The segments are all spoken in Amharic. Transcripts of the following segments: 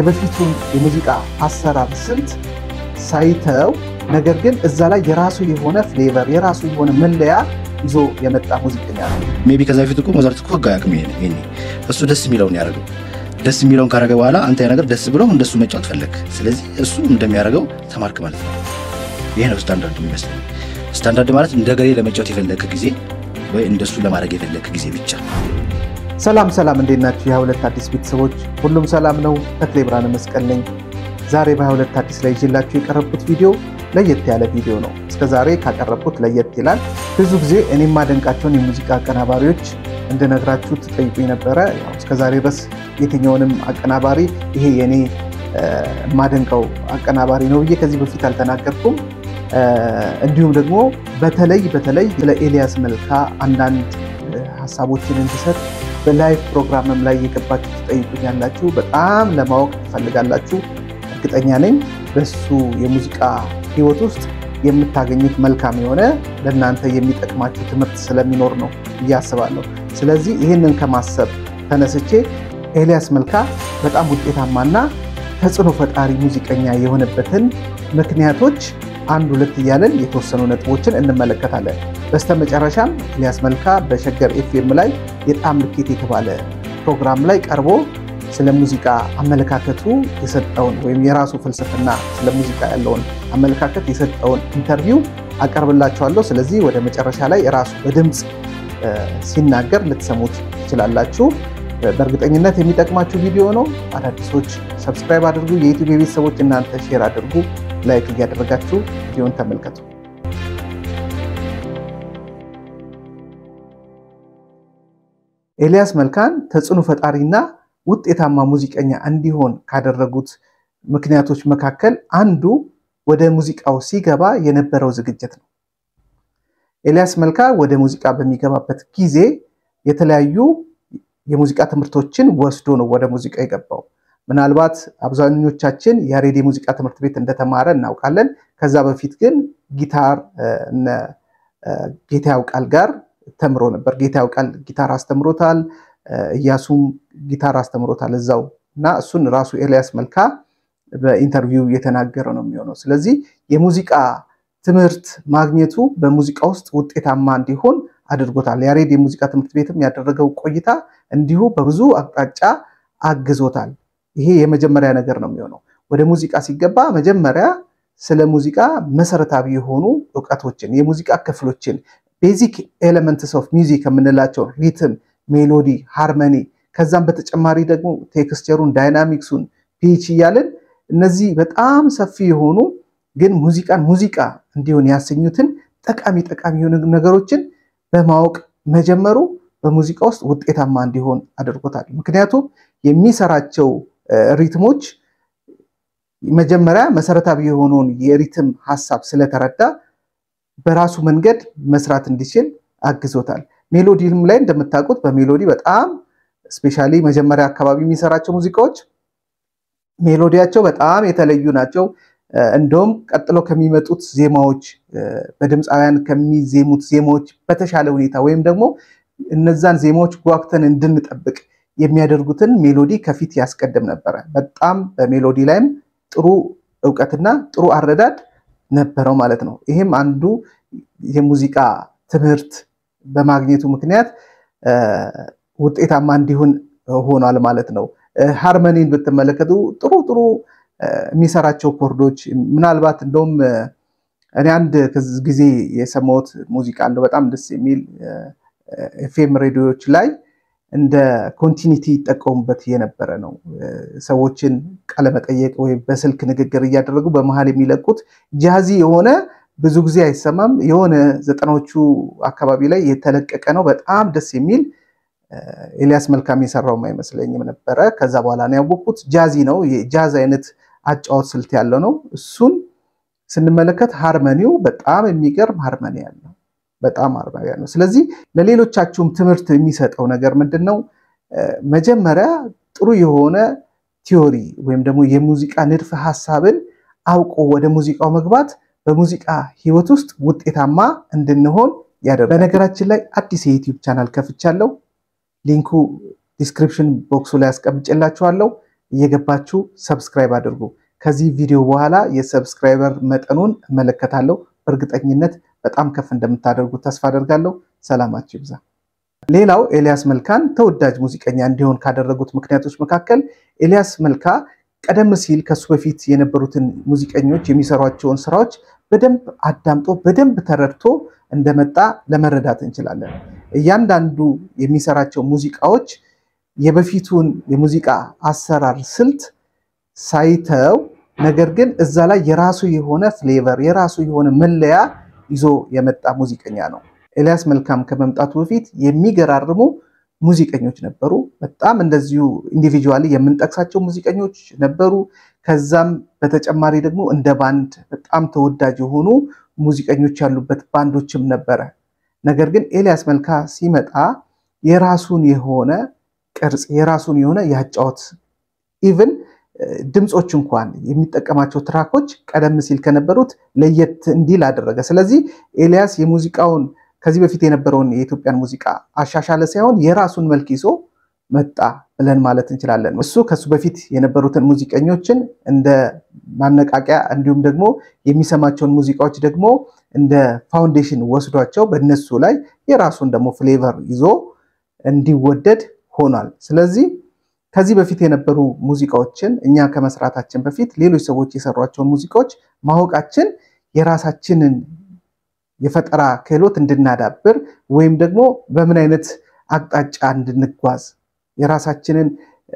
የበፊቱን የሙዚቃ አሰራር ስልት ሳይተው ነገር ግን እዛ ላይ የራሱ የሆነ ፍሌቨር የራሱ የሆነ መለያ ይዞ የመጣ ሙዚቀኛ ነው። ሜይ ቢ ከዛ በፊት እኮ ሞዛርት እኮ ህግ አያውቅም። ይሄ እሱ ደስ የሚለውን ያደረገው ደስ የሚለውን ካደረገ በኋላ አንተ ያ ነገር ደስ ብሎ እንደሱ መጫወት ፈለግ። ስለዚህ እሱ እንደሚያደርገው ተማርክ ማለት ነው። ይሄ ነው ስታንዳርድ የሚመስለኝ። ስታንዳርድ ማለት እንደ ገሌ ለመጫወት የፈለግክ ጊዜ ወይ እንደሱ ለማድረግ የፈለግክ ጊዜ ብቻ። ሰላም ሰላም፣ እንዴት ናችሁ? የሀሁለት አዲስ ቤተሰቦች ሁሉም ሰላም ነው። ተክሌ ብርሃነ መስቀል ነኝ። ዛሬ በሀሁለት አዲስ ላይ ይዤላችሁ የቀረብኩት ቪዲዮ ለየት ያለ ቪዲዮ ነው። እስከ ዛሬ ካቀረብኩት ለየት ይላል። ብዙ ጊዜ እኔ የማደንቃቸውን የሙዚቃ አቀናባሪዎች እንድነግራችሁ ትጠይቁኝ ነበረ። እስከ ዛሬ ድረስ የትኛውንም አቀናባሪ ይሄ የኔ የማደንቀው አቀናባሪ ነው ብዬ ከዚህ በፊት አልተናገርኩም። እንዲሁም ደግሞ በተለይ በተለይ ስለ ኤልያስ መልካ አንዳንድ ሀሳቦችን እንድሰጥ በላይቭ ፕሮግራምም ላይ የገባችሁ ትጠይቁኛላችሁ። በጣም ለማወቅ ትፈልጋላችሁ። እርግጠኛ ነኝ በሱ የሙዚቃ ህይወት ውስጥ የምታገኙት መልካም የሆነ ለእናንተ የሚጠቅማችሁ ትምህርት ስለሚኖር ነው ብዬ አስባለሁ። ስለዚህ ይህንን ከማሰብ ተነስቼ ኤልያስ መልካ በጣም ውጤታማና ተጽዕኖ ፈጣሪ ሙዚቀኛ የሆነበትን ምክንያቶች አንድ ሁለት እያለን የተወሰኑ ነጥቦችን እንመለከታለን። በስተመጨረሻም ኤልያስ መልካ በሸገር ኤፍኤም ላይ የጣዕም ልኬት የተባለ ፕሮግራም ላይ ቀርቦ ስለ ሙዚቃ አመለካከቱ የሰጠውን ወይም የራሱ ፍልስፍና ስለ ሙዚቃ ያለውን አመለካከት የሰጠውን ኢንተርቪው አቀርብላችኋለሁ። ስለዚህ ወደ መጨረሻ ላይ ራሱ በድምፅ ሲናገር ልትሰሙት ትችላላችሁ። በእርግጠኝነት የሚጠቅማችሁ ቪዲዮ ነው። አዳዲሶች ሰብስክራይብ አድርጉ። የዩቲዩብ ቤተሰቦች እናንተ ሼር አድርጉ፣ ላይክ እያደረጋችሁ ቪዲዮን ተመልከቱ። ኤልያስ መልካን ተጽዕኖ ፈጣሪና ውጤታማ ሙዚቀኛ እንዲሆን ካደረጉት ምክንያቶች መካከል አንዱ ወደ ሙዚቃው ሲገባ የነበረው ዝግጅት ነው። ኤልያስ መልካ ወደ ሙዚቃ በሚገባበት ጊዜ የተለያዩ የሙዚቃ ትምህርቶችን ወስዶ ነው ወደ ሙዚቃ የገባው። ምናልባት አብዛኞቻችን ያሬድ የሙዚቃ ትምህርት ቤት እንደተማረ እናውቃለን። ከዛ በፊት ግን ጊታር እነ ጌታ ያውቃል ጋር ተምሮ ነበር። ጌታ ያውቃል ጊታር አስተምሮታል። እያሱም ጊታር አስተምሮታል እዛው እና እሱን ራሱ ኤልያስ መልካ በኢንተርቪው የተናገረ ነው የሚሆነው። ስለዚህ የሙዚቃ ትምህርት ማግኘቱ በሙዚቃ ውስጥ ውጤታማ እንዲሆን አድርጎታል። ያሬድ የሙዚቃ ትምህርት ቤትም ያደረገው ቆይታ እንዲሁ በብዙ አቅጣጫ አግዞታል። ይሄ የመጀመሪያ ነገር ነው የሚሆነው። ወደ ሙዚቃ ሲገባ መጀመሪያ ስለ ሙዚቃ መሰረታዊ የሆኑ እውቀቶችን የሙዚቃ ክፍሎችን ቤዚክ ኤሌመንትስ ኦፍ ሚውዚክ የምንላቸው ሪትም፣ ሜሎዲ፣ ሃርመኒ ከዛም በተጨማሪ ደግሞ ቴክስቸሩን፣ ዳይናሚክሱን፣ ፒች እያልን እነዚህ በጣም ሰፊ የሆኑ ግን ሙዚቃን ሙዚቃ እንዲሆን ያሰኙትን ጠቃሚ ጠቃሚ የሆኑ ነገሮችን በማወቅ መጀመሩ በሙዚቃ ውስጥ ውጤታማ እንዲሆን አድርጎታል። ምክንያቱም የሚሰራቸው ሪትሞች መጀመሪያ መሰረታዊ የሆነውን የሪትም ሀሳብ ስለተረዳ በራሱ መንገድ መስራት እንዲችል አግዞታል። ሜሎዲም ላይ እንደምታውቁት በሜሎዲ በጣም ስፔሻሊ መጀመሪያ አካባቢ የሚሰራቸው ሙዚቃዎች ሜሎዲያቸው በጣም የተለዩ ናቸው። እንደውም ቀጥሎ ከሚመጡት ዜማዎች በድምፃውያን ከሚዜሙት ዜማዎች በተሻለ ሁኔታ ወይም ደግሞ እነዛን ዜማዎች ጓጉተን እንድንጠብቅ የሚያደርጉትን ሜሎዲ ከፊት ያስቀድም ነበረ። በጣም በሜሎዲ ላይም ጥሩ እውቀትና ጥሩ አረዳድ ነበረው ማለት ነው። ይህም አንዱ የሙዚቃ ትምህርት በማግኘቱ ምክንያት ውጤታማ እንዲሆን ሆኗል ማለት ነው። ሃርመኒን ብትመለከቱ ጥሩ ጥሩ የሚሰራቸው ኮርዶች ምናልባት እንደውም እኔ አንድ ጊዜ የሰማሁት ሙዚቃ እንደው በጣም ደስ የሚል ኤፍኤም ሬዲዮዎች ላይ እንደ ኮንቲኒቲ ይጠቀሙበት የነበረ ነው። ሰዎችን ቃለመጠየቅ ወይም በስልክ ንግግር እያደረጉ በመሀል የሚለቁት ጃዚ የሆነ ብዙ ጊዜ አይሰማም። የሆነ ዘጠናዎቹ አካባቢ ላይ የተለቀቀ ነው። በጣም ደስ የሚል ኤልያስ መልካም የሰራውም አይመስለኝም ነበረ። ከዛ በኋላ ነው ያወቅኩት። ጃዚ ነው፣ የጃዝ አይነት አጫወት ስልት ያለው ነው። እሱን ስንመለከት ሃርመኒው በጣም የሚገርም ሃርመኒ ያለው በጣም አርባያ ነው። ስለዚህ ለሌሎቻችሁም ትምህርት የሚሰጠው ነገር ምንድን ነው? መጀመሪያ ጥሩ የሆነ ቲዮሪ ወይም ደግሞ የሙዚቃ ንድፈ ሀሳብን አውቆ ወደ ሙዚቃው መግባት በሙዚቃ ህይወት ውስጥ ውጤታማ እንድንሆን ያደርጋል። በነገራችን ላይ አዲስ የዩቲዩብ ቻናል ከፍቻለሁ። ሊንኩ ዲስክሪፕሽን ቦክሱ ላይ አስቀምጬላችኋለሁ። እየገባችሁ ሰብስክራይብ አድርጉ። ከዚህ ቪዲዮ በኋላ የሰብስክራይበር መጠኑን እመለከታለሁ። በእርግጠኝነት በጣም ከፍ እንደምታደርጉ ተስፋ አደርጋለሁ። ሰላማችሁ ይብዛ። ሌላው ኤልያስ መልካን ተወዳጅ ሙዚቀኛ እንዲሆን ካደረጉት ምክንያቶች መካከል ኤልያስ መልካ ቀደም ሲል ከሱ በፊት የነበሩትን ሙዚቀኞች የሚሰሯቸውን ስራዎች በደንብ አዳምጦ በደንብ ተረድቶ እንደመጣ ለመረዳት እንችላለን። እያንዳንዱ የሚሰራቸው ሙዚቃዎች የበፊቱን የሙዚቃ አሰራር ስልት ሳይተው ነገር ግን እዛ ላይ የራሱ የሆነ ፍሌቨር የራሱ የሆነ መለያ ይዞ የመጣ ሙዚቀኛ ነው። ኤልያስ መልካም ከመምጣቱ በፊት የሚገራርሙ ሙዚቀኞች ነበሩ። በጣም እንደዚሁ ኢንዲቪጁዋሊ የምንጠቅሳቸው ሙዚቀኞች ነበሩ። ከዛም በተጨማሪ ደግሞ እንደ ባንድ በጣም ተወዳጅ የሆኑ ሙዚቀኞች ያሉበት ባንዶችም ነበረ። ነገር ግን ኤልያስ መልካ ሲመጣ የራሱን የሆነ ቅርጽ የራሱን የሆነ ያጫወት ኢቭን ድምፆች እንኳን የሚጠቀማቸው ትራኮች ቀደም ሲል ከነበሩት ለየት እንዲል አደረገ። ስለዚህ ኤልያስ የሙዚቃውን ከዚህ በፊት የነበረውን የኢትዮጵያን ሙዚቃ አሻሻለ ሳይሆን የራሱን መልክ ይዞ መጣ ብለን ማለት እንችላለን። እሱ ከሱ በፊት የነበሩትን ሙዚቀኞችን እንደ ማነቃቂያ እንዲሁም ደግሞ የሚሰማቸውን ሙዚቃዎች ደግሞ እንደ ፋውንዴሽን ወስዷቸው በእነሱ ላይ የራሱን ደግሞ ፍሌቨር ይዞ እንዲወደድ ሆኗል። ስለዚህ ከዚህ በፊት የነበሩ ሙዚቃዎችን እኛ ከመስራታችን በፊት ሌሎች ሰዎች የሰሯቸውን ሙዚቃዎች ማወቃችን የራሳችንን የፈጠራ ክህሎት እንድናዳብር ወይም ደግሞ በምን አይነት አቅጣጫ እንድንጓዝ የራሳችንን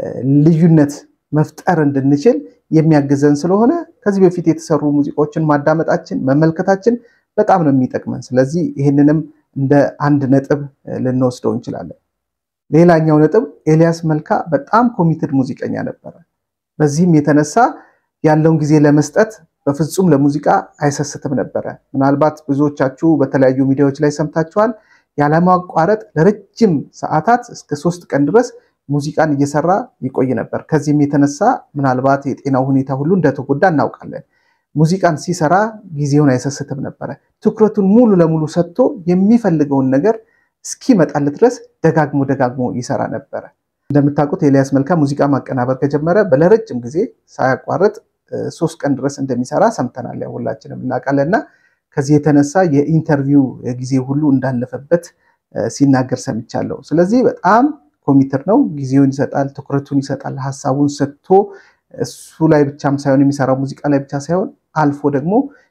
ልዩነት መፍጠር እንድንችል የሚያግዘን ስለሆነ ከዚህ በፊት የተሰሩ ሙዚቃዎችን ማዳመጣችን መመልከታችን በጣም ነው የሚጠቅመን። ስለዚህ ይህንንም እንደ አንድ ነጥብ ልንወስደው እንችላለን። ሌላኛው ነጥብ ኤልያስ መልካ በጣም ኮሚትድ ሙዚቀኛ ነበረ። በዚህም የተነሳ ያለውን ጊዜ ለመስጠት በፍጹም ለሙዚቃ አይሰስትም ነበረ። ምናልባት ብዙዎቻችሁ በተለያዩ ሚዲያዎች ላይ ሰምታችኋል። ያለማቋረጥ ለረጅም ሰዓታት እስከ ሶስት ቀን ድረስ ሙዚቃን እየሰራ ይቆይ ነበር። ከዚህም የተነሳ ምናልባት የጤናው ሁኔታ ሁሉ እንደተጎዳ እናውቃለን። ሙዚቃን ሲሰራ ጊዜውን አይሰስትም ነበረ። ትኩረቱን ሙሉ ለሙሉ ሰጥቶ የሚፈልገውን ነገር እስኪመጣለት ድረስ ደጋግሞ ደጋግሞ ይሰራ ነበረ። እንደምታውቁት ኤልያስ መልካ ሙዚቃ ማቀናበር ከጀመረ በለረጅም ጊዜ ሳያቋርጥ ሶስት ቀን ድረስ እንደሚሰራ ሰምተናል። ያው ሁላችንም እናውቃለን። እና ከዚህ የተነሳ የኢንተርቪው ጊዜ ሁሉ እንዳለፈበት ሲናገር ሰምቻለሁ። ስለዚህ በጣም ኮሚትር ነው። ጊዜውን ይሰጣል፣ ትኩረቱን ይሰጣል። ሀሳቡን ሰጥቶ እሱ ላይ ብቻም ሳይሆን የሚሰራው ሙዚቃ ላይ ብቻ ሳይሆን አልፎ ደግሞ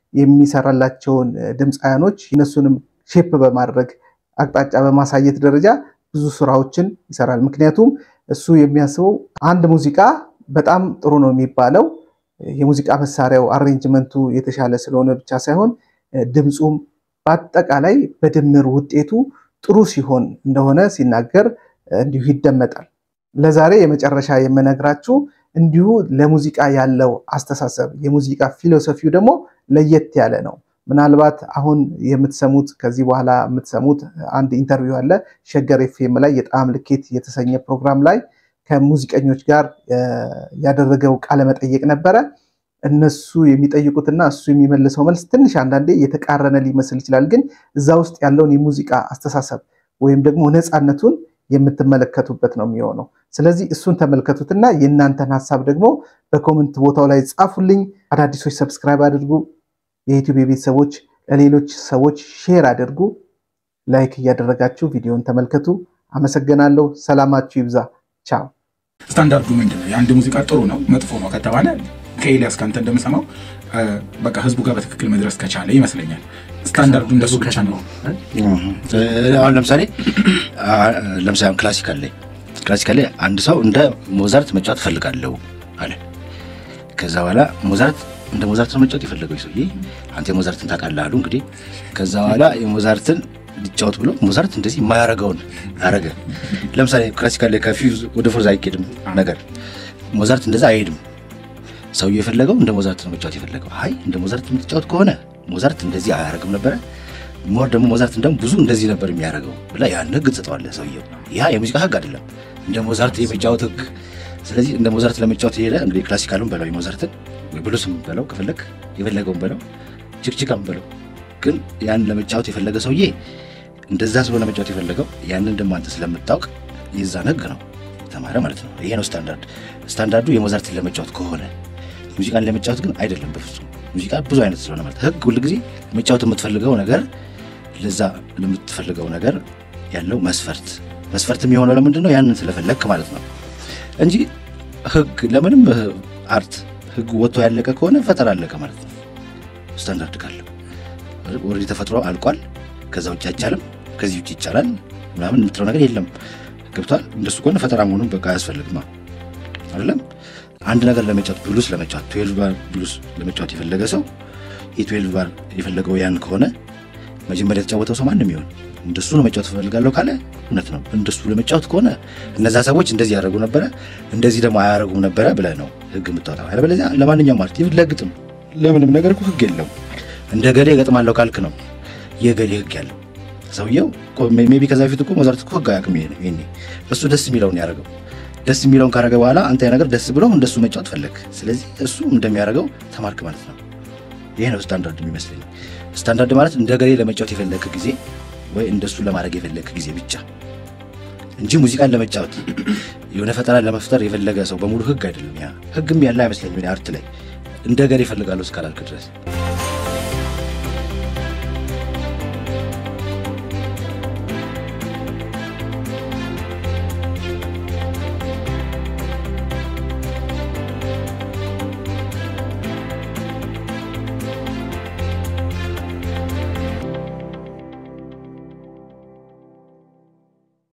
የሚሰራላቸውን ድምፃያኖች እነሱንም ሼፕ በማድረግ አቅጣጫ በማሳየት ደረጃ ብዙ ስራዎችን ይሰራል። ምክንያቱም እሱ የሚያስበው አንድ ሙዚቃ በጣም ጥሩ ነው የሚባለው የሙዚቃ መሳሪያው አሬንጅመንቱ የተሻለ ስለሆነ ብቻ ሳይሆን ድምፁም በአጠቃላይ በድምር ውጤቱ ጥሩ ሲሆን እንደሆነ ሲናገር እንዲሁ ይደመጣል። ለዛሬ የመጨረሻ የምነግራችሁ እንዲሁ ለሙዚቃ ያለው አስተሳሰብ የሙዚቃ ፊሎሶፊው ደግሞ ለየት ያለ ነው። ምናልባት አሁን የምትሰሙት ከዚህ በኋላ የምትሰሙት አንድ ኢንተርቪው አለ ሸገር ኤፍኤም ላይ የጣዕም ልኬት የተሰኘ ፕሮግራም ላይ ከሙዚቀኞች ጋር ያደረገው ቃለመጠየቅ ነበረ። እነሱ የሚጠይቁትና እሱ የሚመልሰው መልስ ትንሽ አንዳንዴ የተቃረነ ሊመስል ይችላል። ግን እዛ ውስጥ ያለውን የሙዚቃ አስተሳሰብ ወይም ደግሞ ነፃነቱን የምትመለከቱበት ነው የሚሆነው። ስለዚህ እሱን ተመልከቱትና የእናንተን ሀሳብ ደግሞ በኮመንት ቦታው ላይ ጻፉልኝ። አዳዲሶች ሰብስክራይብ አድርጉ። የዩቲዩብ የቤተሰቦች ለሌሎች ሰዎች ሼር አድርጉ። ላይክ እያደረጋችሁ ቪዲዮን ተመልከቱ። አመሰግናለሁ። ሰላማችሁ ይብዛ። ቻው። ስታንዳርዱ ምንድን ነው? የአንድ ሙዚቃ ጥሩ ነው መጥፎ ነው ከተባለ ከኤልያስ ከአንተ እንደምሰማው በቃ ህዝቡ ጋር በትክክል መድረስ ከቻለ ይመስለኛል። ስታንዳርዱ እንደሱ ብቻ ነው። አሁን ለምሳሌ ለምሳሌ ክላሲካል ላይ ክላሲካል ላይ አንድ ሰው እንደ ሞዛርት መጫወት እፈልጋለሁ አለ። ከዛ በኋላ ሞዛርት እንደ ሞዛርት ነው መጫወት የፈለገው ሰውዬ። አንተ የሞዛርትን ታውቃለህ አሉ እንግዲህ። ከዛ በኋላ የሞዛርትን ሊጫወት ብሎ ሞዛርት እንደዚህ የማያረገውን አረገ። ለምሳሌ ክላሲካል ላይ ከፊውዝ ወደ ፎርዝ አይኬድም ነገር ሞዛርት እንደዛ አይሄድም። ሰውዬው የፈለገው እንደ ሞዛርት ነው መጫወት የፈለገው። አይ እንደ ሞዛርት የምትጫወት ከሆነ ሞዛርት እንደዚህ አያረግም ነበረ ሞር ደግሞ ሞዛርት እንደውም ብዙ እንደዚህ ነበር የሚያደርገው ብላ ያን ህግ ትሰጠዋለህ ሰውየው። ያ የሙዚቃ ህግ አይደለም፣ እንደ ሞዛርት የመጫወት ህግ። ስለዚህ እንደ ሞዛርት ለመጫወት የሄደ እንግዲህ ክላሲካሉን በለው የሞዛርትን ወይ ብሉስም በለው ከፈለግ የፈለገውን በለው ችክችካም በለው። ግን ያን ለመጫወት የፈለገ ሰውዬ እንደዛ ስለሆነ ለመጫወት የፈለገው ያንን ደግሞ አንተ ስለምታውቅ የዛን ህግ ነው ከተማረ ማለት ነው። ይሄ ነው ስታንዳርድ። ስታንዳርዱ የሞዛርትን ለመጫወት ከሆነ ሙዚቃን ለመጫወት ግን አይደለም በፍጹም። ሙዚቃ ብዙ አይነት ስለሆነ ማለት ህግ ሁልጊዜ መጫወት የምትፈልገው ነገር ለዛ ለምትፈልገው ነገር ያለው መስፈርት መስፈርት የሚሆነው ለምንድን ነው? ያንን ስለፈለግክ ማለት ነው እንጂ ህግ ለምንም አርት ህግ ወጥቶ ያለቀ ከሆነ ፈጠራ አለቀ ማለት ነው። ስታንዳርድ ካለው ወደ ተፈጥሮ አልቋል። ከዛ ውጭ አይቻልም፣ ከዚህ ውጭ ይቻላል ምናምን የምትለው ነገር የለም። ገብቷል። እንደሱ ከሆነ ፈጠራ መሆኑን በቃ አያስፈልግም አይደለም። አንድ ነገር ለመጫወት ብሉስ ለመጫወት ትዌልቭ ባር ብሉስ ለመጫወት የፈለገ ሰው የትዌልቭ ባር የፈለገው ያን ከሆነ መጀመሪያ የተጫወተው ሰው ማንም ይሆን እንደሱ ነው መጫወት እፈልጋለሁ ካለ እውነት ነው። እንደሱ ለመጫወት ከሆነ እነዛ ሰዎች እንደዚህ ያደረጉ ነበረ፣ እንደዚህ ደግሞ አያደረጉም ነበረ ብለህ ነው ህግ የምታወጣው። አለበለዚያ ለማንኛውም ማለት ለግጥም ለምንም ነገር እኮ ህግ የለውም። እንደ ገሌ እገጥማለሁ ካልክ ነው የገሌ ህግ ያለው ሰውየው ሜይ ቢ ከዛ በፊት እኮ ሞዛርት እኮ ህግ አያውቅም። ይሄኔ እሱ ደስ የሚለውን ያደረገው ደስ የሚለውን ካደረገ በኋላ አንተ ያ ነገር ደስ ብሎ እንደሱ መጫወት ፈለግ። ስለዚህ እሱ እንደሚያደርገው ተማርክ ማለት ነው። ይሄ ነው ስታንዳርድ የሚመስለኝ። ስታንዳርድ ማለት እንደ ገሌ ለመጫወት የፈለግክ ጊዜ ወይ እንደሱ ለማድረግ የፈለግክ ጊዜ ብቻ እንጂ ሙዚቃን ለመጫወት የሆነ ፈጠራ ለመፍጠር የፈለገ ሰው በሙሉ ህግ አይደለም። ያ ህግም ያለ አይመስለኝም አርት ላይ እንደ ገሌ ይፈልጋለሁ እስካላልክ ድረስ